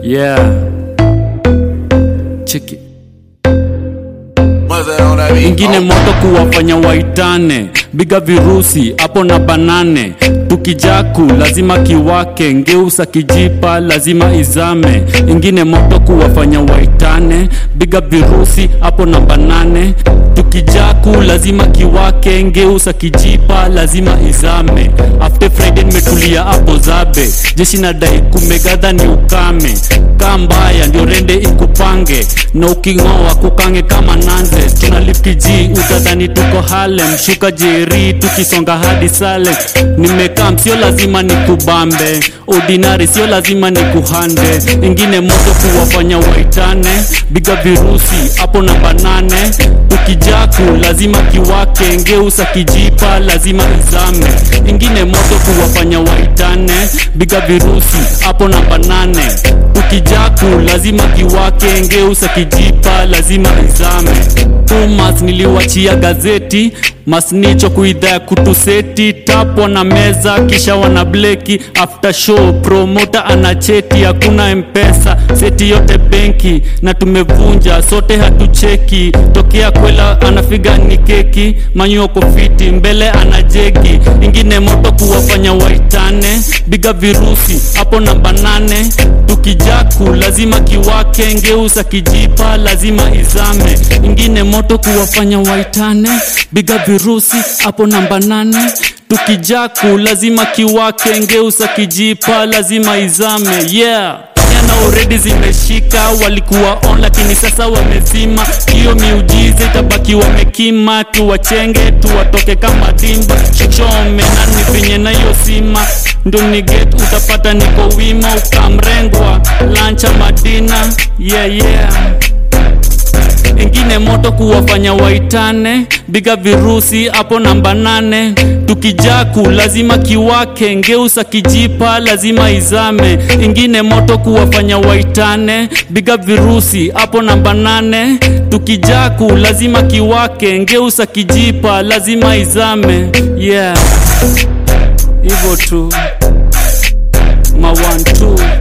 Yeah. Cheki. ingine moto kuwafanya waitane biga virusi hapo na banane tukijaku lazima kiwake ngeusa kijipa lazima izame ingine moto kuwafanya waitane biga virusi hapo na banane tukijaku lazima kiwake ngeusa kijipa lazima izame after friday nimetulia hapo zabe jeshi nadai kumegadha ni ukame kaa mbaya ndio rende ikupange na uking'oa kukange kama nanze tuna lifkiji utadhani tuko halem shuka jeri tukisonga hadi salem nimekam sio lazima ni kubambe ordinary sio lazima ni kuhande ingine moto kuwafanya waitane biga virusi hapo namba nane tukijaku lazima kiwake ngeusa kijipa lazima izame ingine moto kuwafanya waitane biga virusi hapo namba nane tukijaku lazima kiwake ngeusa kijipa lazima izame umas niliwachia gazeti masnicho kuidhaa kutuseti tapo na meza kisha wana bleki after show promota ana cheti hakuna mpesa seti yote benki na tumevunja sote hatucheki tokea kwela anafiga ni keki manyuoko fiti mbele ana jegi ingine moto kuwafanya waitane biga virusi hapo namba nane tukijaku lazima kiwake ngeusa kijipa lazima izame ingine moto kuwafanya waitane biga virusi hapo namba nane tukijaku lazima kiwake ngeusa kijipa lazima izame yeah na already zimeshika walikuwa on lakini sasa wamezima hiyo miujiza itabaki wamekima tuwachenge tuwatoke kama timba shikshome nani penye na hiyo sima ndo niget utapata niko wima ukamrengwa lancha madina yeah yeah ingine moto kuwafanya waitane biga virusi hapo namba nane tukijaku lazima kiwake ngeusa kijipa lazima izame ingine moto kuwafanya waitane biga virusi hapo namba nane tukijaku lazima kiwake ngeusa kijipa lazima izame yeah hivyo tu ma one two